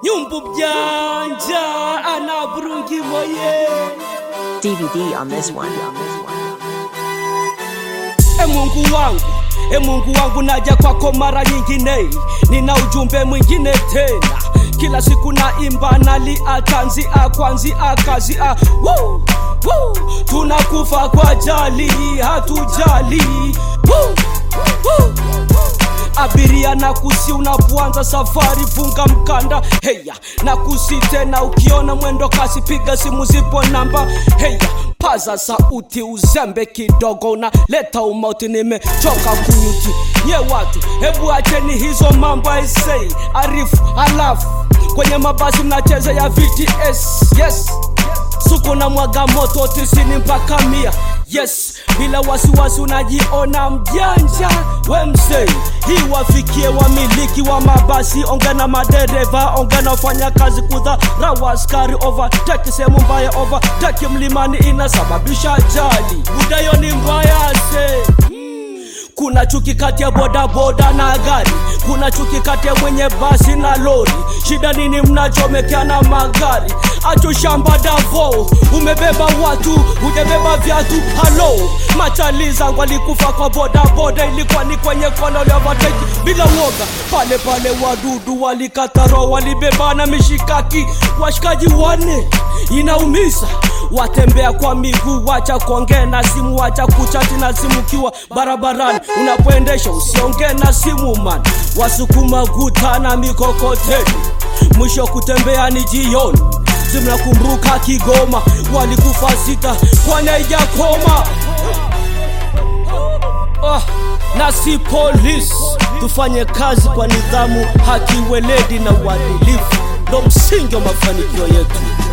nyumbu mjanja ana burungi moye DVD on this one. e mungu wangu e mungu wangu naja kwako mara nyingine nina ujumbe mwingine tena kila siku naimba nalia tanzia kwanzia kazia Woo! Woo! tunakufa kwa jali hatujali Woo! Woo! abiria na kusi unapoanza safari funga mkanda heya na kusi tena ukiona mwendo kasi piga simu zipo namba heya paza sauti uzembe kidogo na leta umauti nimechoka kunyuti nye watu hebu acheni hizo mambo aisei arifu alafu kwenye mabasi mnacheza ya vts yes suku na mwaga moto tisini mpaka mia yes bila wasiwasi unajiona mjanja we msei hii wafikie wamiliki wa mabasi onge na madereva onge na wafanya kazi kudharau askari overtake sehemu mbaya overtake mlimani inasababisha ajali budayo ni mbaya se kuna chuki kati ya bodaboda na gari kuna chuki kati ya mwenye basi na lori shida nini mnachomekeana magari acho shamba davo umebeba watu hujabeba viatu halo machali zangu alikufa kwa bodaboda ilikuwa ni kwenye kona lyavateki bila woga pale pale wadudu walikataro walibebana mishikaki washikaji wane inaumiza watembea kwa miguu wacha kuongea na simu wacha kuchati na simu kiwa barabarani unapoendesha usiongee na simu man wasukuma guta na mikokoteni mwisho kutembea ni jioni zimnakumbuka kigoma walikufa sita kwanaijakoma ah, na si polisi tufanye kazi kwa nidhamu haki weledi na uadilifu ndo msingi wa mafanikio yetu